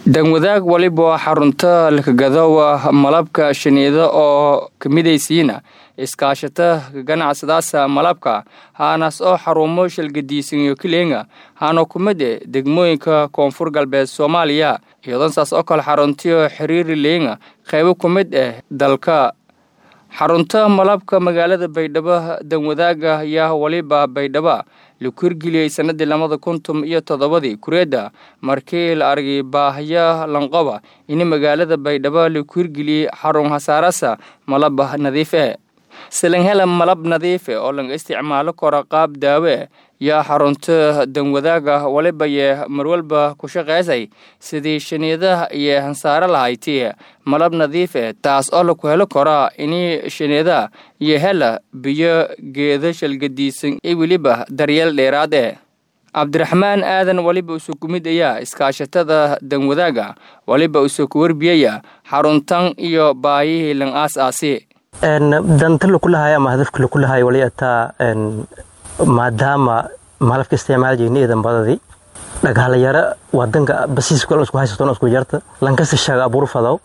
danwadaag waliba xarunta lakagadowa malabka shaniida oo kamidaysiina iskaashata ganacsadaasa malabka haanaas oo xarumo shalgadiisanyo kileenga haana kumid e degmooyinka koonfur galbeed soomaaliya iyadoon saas oo kale xaruntiyo xiriiri leenga qaybo ku mid ah dalka xarunta malabka magaalada baydhabo danwadaaga ayaa waliba baydhaba laku hirgeliyey sanadii labada kuntum iyo toddobadii kureedda markii la argay baahya lanqoba in magaalada baydhabo laku hirgeliyey xarun hasaarasa malab nadiif e salanghela malab nadiife oo laga isticmaalo karo qaab daawe yaa xarunta danwadaaga waliba yee marwalba ku shaqaysay sidii shaniidaha iyo hansaaro lahayti malab nadiife taas oo laku helo karaa ini shaniidaha iyo hela biyo geeda shalgadiisan iyo weliba daryeel dheeraad e cabdiraxmaan aadan waliba usoo kumid ayaa iskaashatada danwadaaga waliba usoo ku warbiyaya xaruntan iyo baayihii lan aas aasi danta lakulahay ama hadafka lakulahay wali ataa maadaama malabka isticmaal jirna iidan badadii dhagaalayaro wadanka basiiska isku haysato isku jarta lankasta shaga abuur fadaw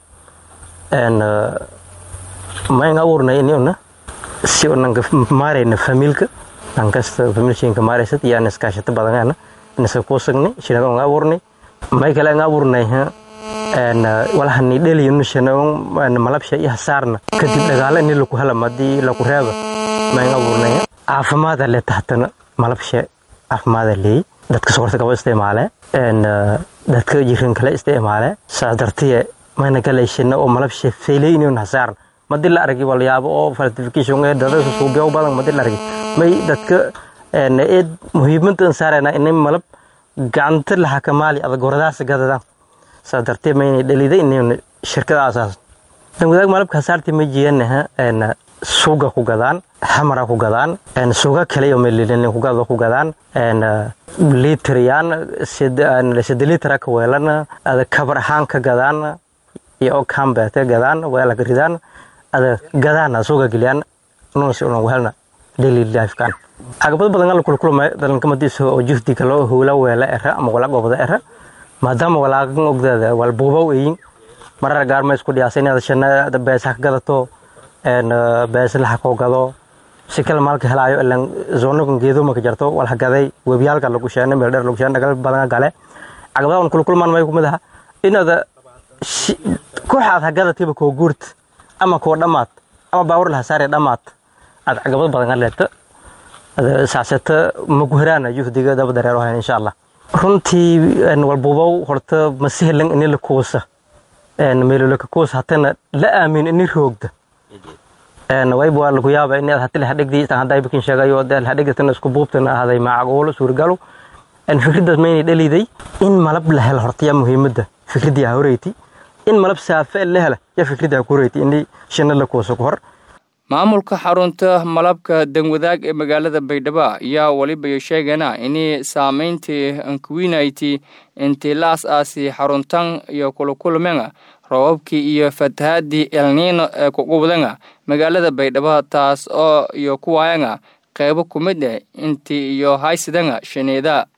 mayn abuurnay inuna si nanka maarayna familka lankasta familshinka maaraysad iyo an iskaashata badangana inasa kuusagnay shinada nga abuurnay may kale nga abuurnay walahani dheliynushanaon malabsha iyo hasaarna kadib dhagaala ini laku hela madii laku reeba mayn abuurnay caafimaada le tahtana malabsha caafimaada leey dadka sokorta kaba isticmaale dadka jirin kale isticmaale saa dartiye mayna galayshina oo malabsha feyleynin hasaarna madi la argi walyaabo oo falsification ee dada suubiyo badan madi la argi may dadka eed muhiimadan saarayna inay malab gacanta la xakamaali adag goradaas gadadaan saa dartee mayna dhalida inay shirkada asaas dan wadaag malabka hasaartii ma jiyanaha suuga ku gadaan xamara ku gadaan suuga kale iyo melilin ku gado ku gadaan liitriyaan sida liitra ka weelana ada kabar ahaan ka gadaan iyo kambeete gadaan weela ka ridaan ada gadaana suuga geliyaan nunsi unan weelna daily lifekan caqabad badan ala kulkulma dalankamadiisa oo juhdiga loo howla weela era ama wala gobda era maadaama walaagan ogdaada wal buubaw eyin marar gaar ma isku dhiyaasa inaad shana beesa ka gadato beesa laxa koo gado si kale maalka helaayo ilan zoonakan geedoma ka jarto walha gaday webiyaalka lagu sheena meel dheer lagu sheena dhagal badan gale caqabadahan kulkulmaan may kumid aha inaada kooxaad ha gadatiba koo guurta ama koo dhammaad ama baawar laha saare dhammaad aad caqabad badan leeta saaseta maku heraana juhdiga daba dareero hayn insha allah runtii walbuubow horta masihelan ini la kuusa meelolaka kuusa hatana la aamin ini roogda wayba waa lagu yaaba in hati lahadhigdi hadaybakin sheegayo lahadhigdatana isku buubtana ahaday macquulo suurgalo fikraddaas maynay dhaliday in malab la helo horta yaa muhiimadda fikradii ha horeyti in malab saafe la hela yaa fikradii ha ku horeyti ini shina la kuusa ku hor maamulka xarunta malabka danwadaag ee magaalada baydhabo ayaa waliba sheegana ini saamayntii ankuwinayti intii la as-aasi xaruntan iyo kulakulmenga roobabkii iyo fatahaadii elniino ee kuqubdanga magaalada baydhabo taas oo iyo kuwaayanga qaybo ku mid ah intii iyo haysidanga shaneeda